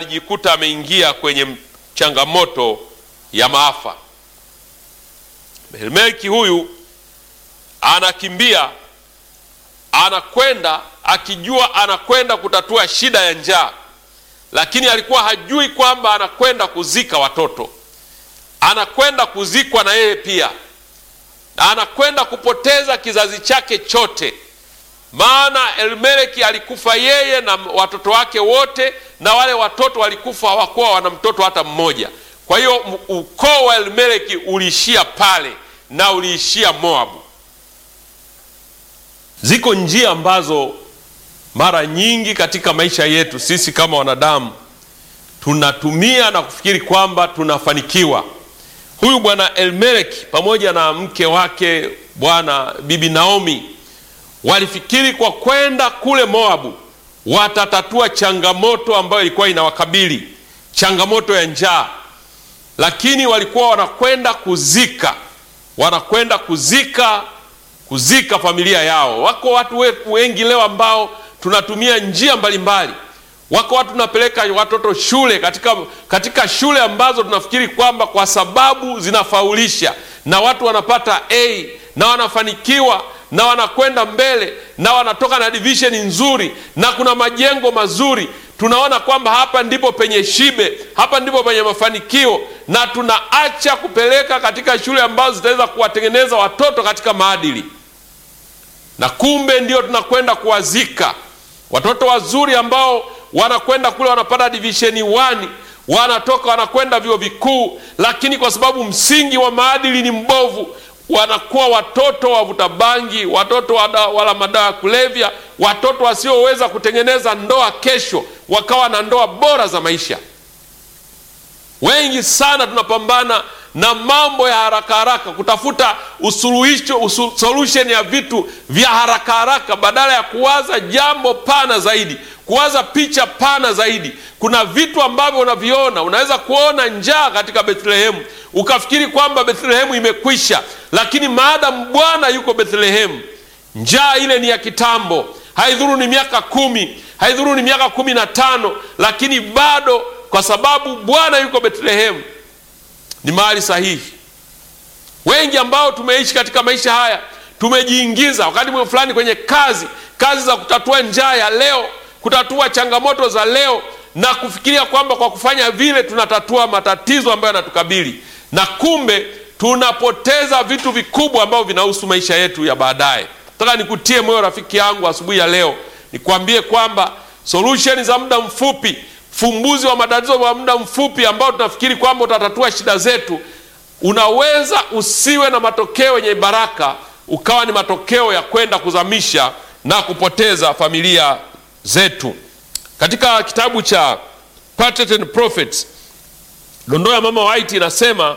alijikuta ameingia kwenye changamoto ya maafa. Elimeleki huyu anakimbia, anakwenda akijua anakwenda kutatua shida ya njaa, lakini alikuwa hajui kwamba anakwenda kuzika watoto, anakwenda kuzikwa na yeye pia, na anakwenda kupoteza kizazi chake chote maana Elimeleki alikufa yeye na watoto wake wote, na wale watoto walikufa, hawakuwa wana mtoto hata mmoja. Kwa hiyo ukoo wa Elimeleki uliishia pale na uliishia Moabu. Ziko njia ambazo mara nyingi katika maisha yetu sisi kama wanadamu tunatumia na kufikiri kwamba tunafanikiwa. Huyu bwana Elimeleki pamoja na mke wake bwana bibi Naomi walifikiri kwa kwenda kule Moabu watatatua changamoto ambayo ilikuwa inawakabili, changamoto ya njaa, lakini walikuwa wanakwenda kuzika, wanakwenda kuzika, kuzika familia yao. Wako watu wengi leo ambao tunatumia njia mbalimbali mbali. Wako watu tunapeleka watoto shule katika, katika shule ambazo tunafikiri kwamba kwa sababu zinafaulisha na watu wanapata A na wanafanikiwa na wanakwenda mbele na wanatoka na division nzuri na kuna majengo mazuri, tunaona kwamba hapa ndipo penye shibe, hapa ndipo penye mafanikio, na tunaacha kupeleka katika shule ambazo zitaweza kuwatengeneza watoto katika maadili, na kumbe ndio tunakwenda kuwazika watoto wazuri ambao wanakwenda kule wanapata division 1 wanatoka wanakwenda vyuo vikuu, lakini kwa sababu msingi wa maadili ni mbovu wanakuwa watoto wavuta bangi, watoto wala madawa ya kulevya, watoto wasioweza kutengeneza ndoa kesho wakawa na ndoa bora za maisha. Wengi sana tunapambana na mambo ya haraka haraka, kutafuta usuluhisho, usul, solution ya vitu vya haraka haraka, badala ya kuwaza jambo pana zaidi, kuwaza picha pana zaidi. Kuna vitu ambavyo unaviona, unaweza kuona njaa katika Bethlehemu ukafikiri kwamba Bethlehemu imekwisha, lakini maadamu Bwana yuko Bethlehemu, njaa ile ni ya kitambo. Haidhuru ni miaka kumi, haidhuru ni miaka kumi na tano, lakini bado kwa sababu Bwana yuko Bethlehemu ni mahali sahihi. Wengi ambao tumeishi katika maisha haya tumejiingiza wakati fulani kwenye kazi kazi za kutatua njaa ya leo, kutatua changamoto za leo, na kufikiria kwamba kwa kufanya vile tunatatua matatizo ambayo yanatukabili, na kumbe tunapoteza vitu vikubwa ambavyo vinahusu maisha yetu ya baadaye. Nataka nikutie moyo rafiki yangu asubuhi ya leo, nikwambie kwamba solution za muda mfupi fumbuzi wa matatizo wa muda mfupi ambao tunafikiri kwamba utatatua shida zetu, unaweza usiwe na matokeo yenye baraka, ukawa ni matokeo ya kwenda kuzamisha na kupoteza familia zetu. Katika kitabu cha Patriarchs and Prophets, dondoo ya Mama White inasema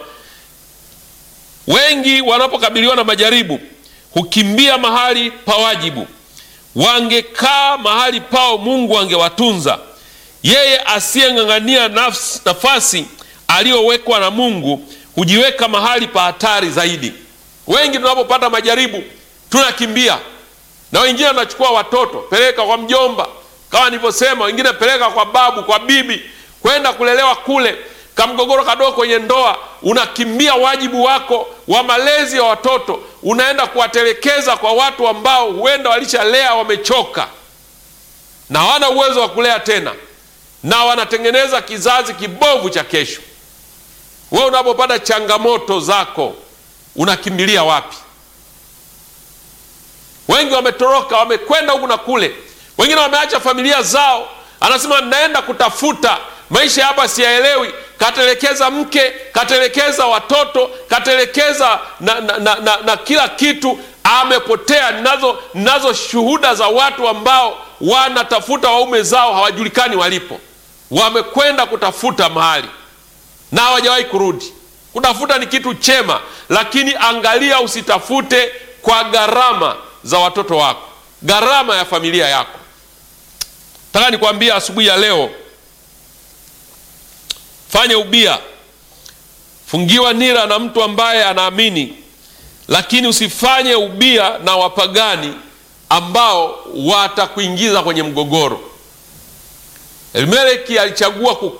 wengi wanapokabiliwa na majaribu hukimbia mahali pa wajibu. Wangekaa mahali pao, Mungu angewatunza. Yeye asiyeng'ang'ania nafasi aliyowekwa na Mungu hujiweka mahali pa hatari zaidi. Wengi tunapopata majaribu tunakimbia, na wengine wanachukua watoto peleka kwa mjomba, kama nilivyosema, wengine peleka kwa babu, kwa bibi, kwenda kulelewa kule. Kamgogoro kadogo kwenye ndoa, unakimbia wajibu wako wa malezi ya watoto, unaenda kuwatelekeza kwa watu ambao huenda walishalea, wamechoka na hawana uwezo wa kulea tena na wanatengeneza kizazi kibovu cha kesho. Wewe unapopata changamoto zako unakimbilia wapi? Wengi wametoroka, wamekwenda huku na kule, wengine wameacha familia zao, anasema naenda kutafuta maisha hapa, siyaelewi. Katelekeza mke, katelekeza watoto, katelekeza na, na, na, na, na kila kitu, amepotea. Ninazo, ninazo shuhuda za watu ambao wanatafuta waume zao hawajulikani walipo wamekwenda kutafuta mahali na hawajawahi kurudi. Kutafuta ni kitu chema, lakini angalia, usitafute kwa gharama za watoto wako, gharama ya familia yako. Nataka nikwambia asubuhi ya leo, fanye ubia, fungiwa nira na mtu ambaye anaamini, lakini usifanye ubia na wapagani ambao watakuingiza kwenye mgogoro. Elimeleki alichagua